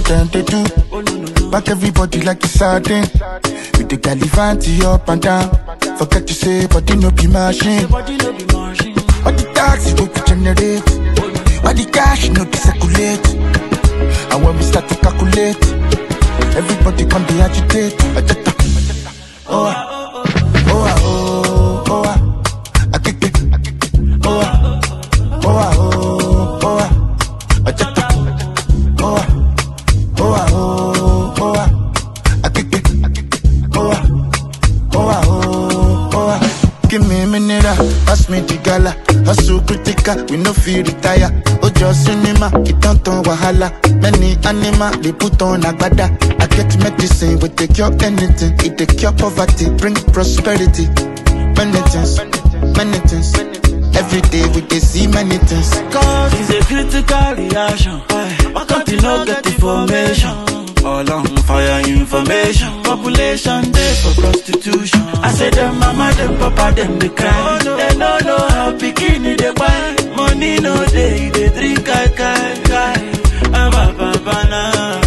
them they do. Back everybody like it's sardine. With the galivanti up and down. Forget to say, body no be machine. Body no be machine. All the taxi go to generate. All the cash no be circulate. And when we start to calculate, everybody come be agitate. Ajata. Oh, ah. oh, ah, oh, oh, ah. Akeke. Oh, ah. oh, ah, oh, oh, ah. Ajata. Oh, ah. oh, ah, oh, oh, ah. Akeke. Oh, ah. Oh, ah, oh, oh, ah. Give me a minute, ah. pass me the gala. Hustle critical, we no feel retire. Ojo cinema, it don't turn wahala. Many animal, they put on agbada. I get medicine, we take cure anything. It take cure poverty, bring prosperity. Many things, many things. Every day we dey see many things. Cause it's a critical reaction. Why can't you not get information? All on fire information. Population day for prostitution. I say them mama, them papa, them they cry. They no know how bikini they buy. Money no day, they drink kai kai kai. Ah, ba, ba, ba, na.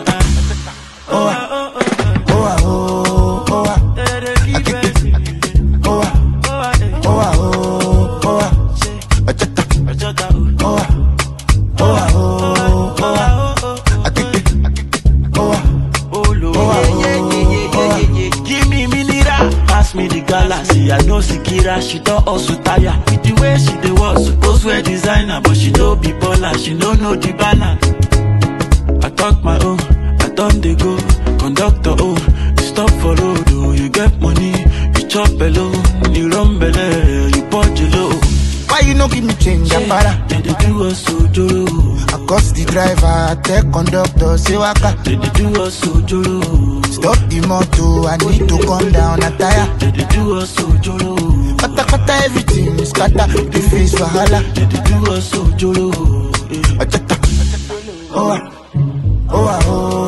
Oh, ah. oh, ah, oh, oh, ah. They dey give it. oh, ah. Oh, ah, eh. oh, ah, oh, oh, ah. Ajata. Ajota, oh. Oh, ah. oh, ah, oh, oh, ah. Oh, oh, oh. Akeke. Oh, ah. Oh, Lord. Oh, ah, yeah, yeah, yeah, yeah, oh, ah. yeah, yeah. Give me mineral. Pass me the galaxy. I know Sikira, she don't also tire. With the way she dey walk, suppose wear designer, but she no be baller. She no know the balance. I talk my own, I done dey go. Conductor, oh, you stop for road, oh, you get money, you chop alone, you run belle, you punch low. Why you no give me change, Apara? They dey do us ojoro, I cost the driver, I tell conductor, say waka. they dey do us ojoro. Stop the motor, I need to come down, a tire. They dey do us ojoro. Kata kata everything is scatter, the face wahala. They dey do us ojoro. eh. Ajata. Oh, ah. oh, ah, oh,